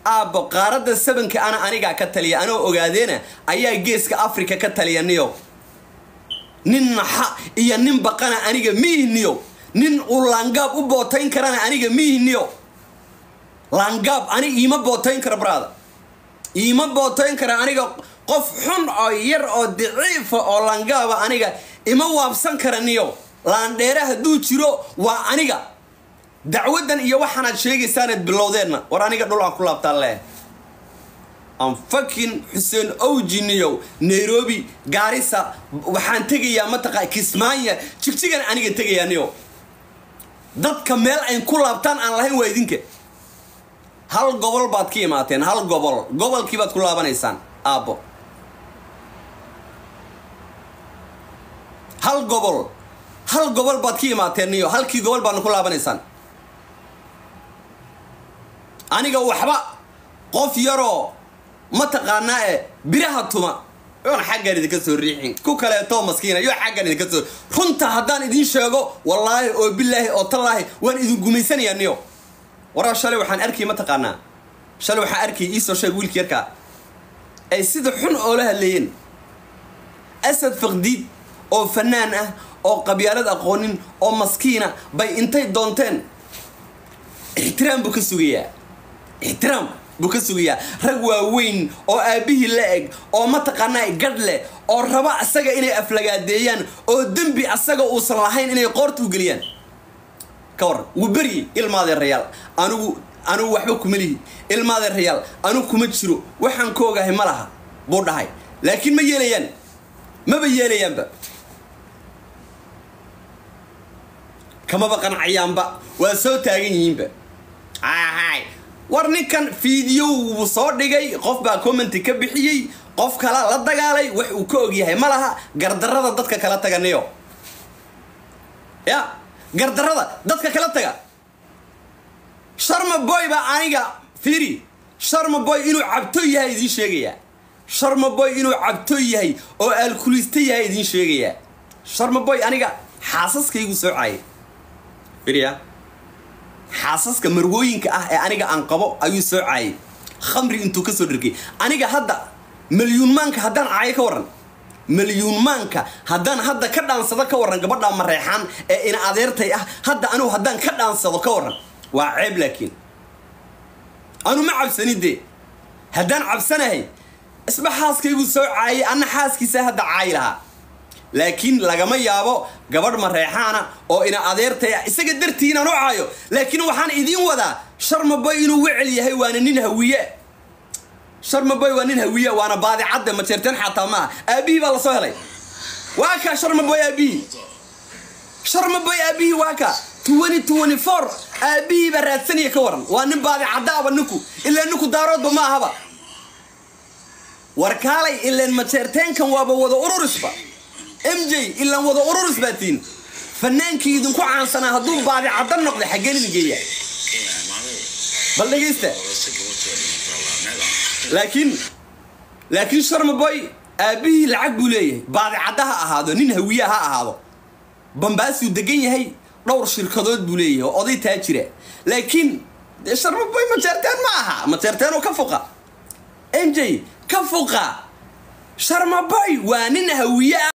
aabbo qaaradda sabanka ana anigaa ka taliya anoo ogaadeena ayaa geeska africa ka taliya niyo nin naxa iyo nin baqana aniga miihiniyo nin uu laangaab u bootayn karana aniga miihiniyo laangaab ani iima bootayn kara brada iima bootayn kara aniga qof xun oo yar oo daciifa oo laangaaba aniga ima waabsan kara niyo laandheere hadduu jiro waa aniga dacwaddan iyo waxaanaad sheegaysaanaad bilowdeenna war aniga dhul aan ku laabtaan leh am fakin xuseen owjiniyow nairobi gaarisa waxaan tegayaa mataqa kismaanya jigjigan aniga tegayaa niyo dadka meel ayn ku laabtaan aan lahayn waa idinka hal gobol baad ka imaateen hal gobol gobolkii baad ku laabanaysaan aabbo hal gobol hal gobol baad ka imaateen niyo halkii gobol baadna ku laabanaysaan aniga waxba qof yaroo mataqaanaa e biraha tuma yoon xaggan idinka soo riixin ku kaleeto maskiina yoo xaggan idinka soo runta haddaan idin sheego wallaahi oo bilaahi oo tallaahi waan idin gumaysanayaa niyo waraa shalay waxaan arkay mataqaanaa shalay waxaan arkay iisoo sheeg wiilka yarkaa ay sida xun oola hadleeyeen asad faqdiid oo fanaan ah oo qabyaalad aqoonin oo maskiina bay intay doonteen ixtiraam buu ka sugayaa ixtiraam buu ka sugayaa rag waaweyn oo aabbihii la eg oo mataqaanaa gadh leh oo raba asaga inay aflagaadeeyaan oo dembi asaga uusan lahayn inay qoorta u geliyaan ka waran wuu beryi ilmaadeerayaal anigu anigu waxba kuma lihi ilmaadeerayaal anigu kuma jiro waxaan ka ogahay ma laha buu dhahay laakiin ma yeelayaan maba yeelayaanba kamaba qancayaanba waa soo taagan yihiinba hay war ninkan fiidiyow wuu soo dhigay qof baa commenti ka bixiyey qof kala la dagaalay wax uu ka ogyahay ma laha gardarrada dadka kala taga niyo ya gardarrada dadka kala taga sharma boy baa aniga fiiri sharma boy inuu cabto yahay idiin sheegayaa sharma boy inuu cabto yahay oo aalkulista yahay idiin sheegayaa sharma boy aniga xaasaskaygu soo caayay fiiriya xaasaska marwooyinka ah ee aniga aan qabo ayuu soo caayay khamri intuu ka soo dhargay aniga hadda malyuunmaanka haddaan caayo ka warran malyuunmaanka haddaan hadda ka dhaansado ka warran gabadha mareexaan ee ina adeertay ah hadda anigu haddaan ka dhaansado ka warran waa ceeb laakiin anu ma cabsanin dee haddaan cabsanahay isba xaaskaygu soo caayay anna xaaskiisa hadda caayi lahaa laakiin lagama yaabo gabadh mareexaana oo ina adeertay ah isaga dartii inaan u caayo laakiin waxaan idiin wadaa sharmaboy inuu wecel yahay waana nin hawiye sharmaboy waa nin hawiye waana baadicadde majeerteen xataa maaha aabihii baa lasoo helay waa kaa sharmaboy aabihii sharmaboy aabihii waa kaa twenty twenty four aabihii baa raadsanaya ka waran waa nin baadicaddaaba ninku ilaa ninku daaroodba ma ahaba war kaalay ileen majeerteenkan waaba wada ururisba m j ilaan wada ururis baa tiin fanaankii idinku caansanaa hadduu baadicadda noqda xaggeen idin geeya bal dhegaysta laakiin laakiin sharmaboy aabbihii lacag buu leeyahay baadicadda ha ahaado nin hawiya ha ahaado bambaasuu degan yahay dhowr shirkadood buu leeyahay oo oday taa jira laakiin dee sharmaboy majeerteen ma aha majeerteenoo ka fuqa m j ka fuqa sharmaboy waa nin hawiye